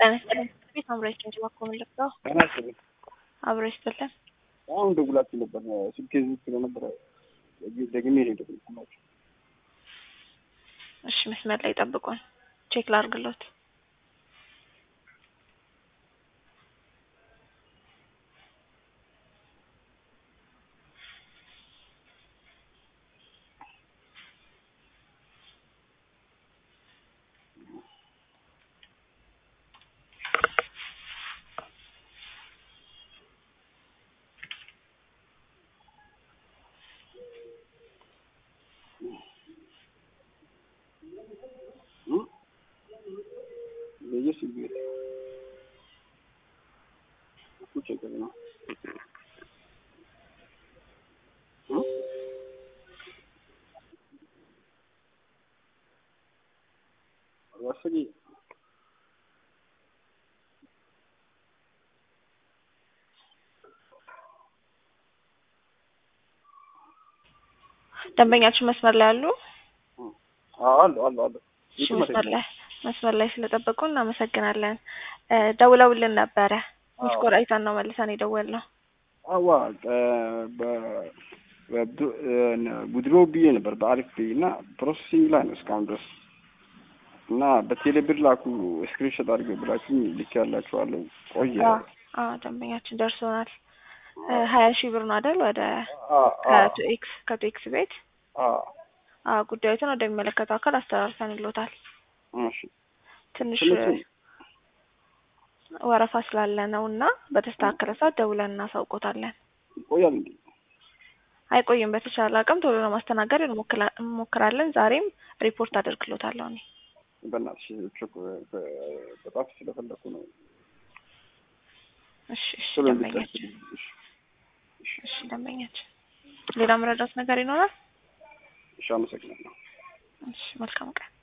ጤና ይስጥልኝ። ቤት አምራች እንጂ ባኮ ምልክተው ጤና ይስጥልኝ። አብሮ ይስጥልን። አሁን ደውላችሁ ነበር ስልኬ ዝግ ስለነበረ ደግሜ ነው የደወልኩላችሁ። እሺ መስመር ላይ ጠብቁን፣ ቼክ ላርግሎት። የስ ቤት ቁጭ ቀር ነው ወሰጊ ደንበኛችን መስመር ላይ አሉ? አሉ አሉ አሉ እሺ መስመር ላይ መስመር ላይ ስለጠበቁ እናመሰግናለን። ደውለውልን ነበረ። ትንሽ ቆይተን ነው መልሰን የደወልነው። አዋ ጉድሮ ብዬ ነበር በአሪፍ ብዬ እና ፕሮሰሲንግ ላይ ነው እስካሁን ድረስ እና በቴሌ ብር ላኩ ስክሪንሾት አድርገው ብላችሁ ልክ ያላችኋለሁ። ቆየ አዎ ደንበኛችን ደርሶናል። ሀያ ሺህ ብር ነው አይደል? ወደ ከቱ ኤክስ ከቱ ኤክስ ቤት አዎ ጉዳዩትን ወደሚመለከተው አካል አስተላልፈን ይሎታል። እሺ ትንሽ ወረፋ ስላለ ነው እና በተስተካከለ ሰዓት ደውለን እናሳውቆታለን። ይቆያል እንዴ? አይቆይም። በተቻለ አቅም ቶሎ ለማስተናገድ እንሞክራለን። ዛሬም ሪፖርት አደርግሎታለሁ እኔ በእናትሽ በጣም ስለፈለኩ ነው። እሺ እሺ ደንበኛችን እሺ ደንበኛችን ሌላ መረዳት ነገር ይኖራል? እሺ አመሰግናለሁ። እሺ መልካም ቀን